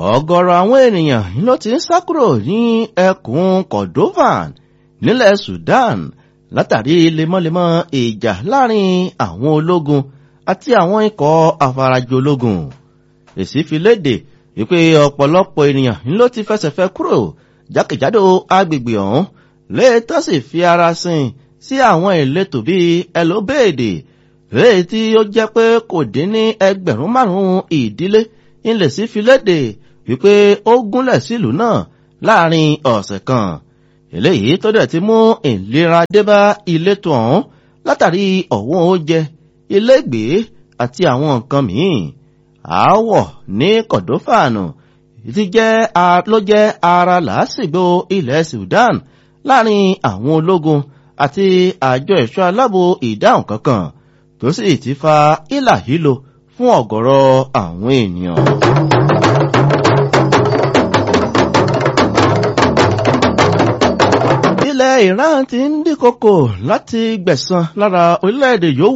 ọ̀gọ̀rọ̀ àwọn ènìyàn ló ti ń sá kúrò ní ẹkùn Kordovan nílẹ̀ Sudan látàrí lemọ́lemọ́ ìjà láàrin àwọn ológun àti àwọn ikọ̀ afarajológun èsì fi léde wípé ọ̀pọ̀lọpọ̀ ènìyàn ló ti fẹsẹ̀fẹ́ kúrò jákèjádò agbègbè ọ̀hún léètọ́ sì fi ara sin sí àwọn ìletò bíi ẹlòbéèdè léè tí ó jẹ́ pé kò dín ní ẹgbẹ̀rún márùn-ún ìdílé ilẹ̀ sí fi léde wípé ó gúnlẹ̀ sílùú náà láàrin ọ̀sẹ̀ kan eléyìí tó dẹ̀ ti mú ìlera débá ìletò ọ̀hún látàrí ọ̀wọ́n oúnjẹ ilégbèé àti àwọn nǹkan míì aáwọ̀ ní kọ̀dófàànù ti jẹ́ ló jẹ́ ara làásìgbò ilẹ̀ Sudan láàrin àwọn ológun àti àjọ ẹ̀ṣọ́ aláàbò ìdáhùn kankan tó sì ti fa ìlàhílo fún ọ̀gọ̀rọ̀ àwọn ènìyàn. ilẹ̀ Iran ti ń dínkòkò láti gbẹ̀san lára orílẹ̀-èdè yòówù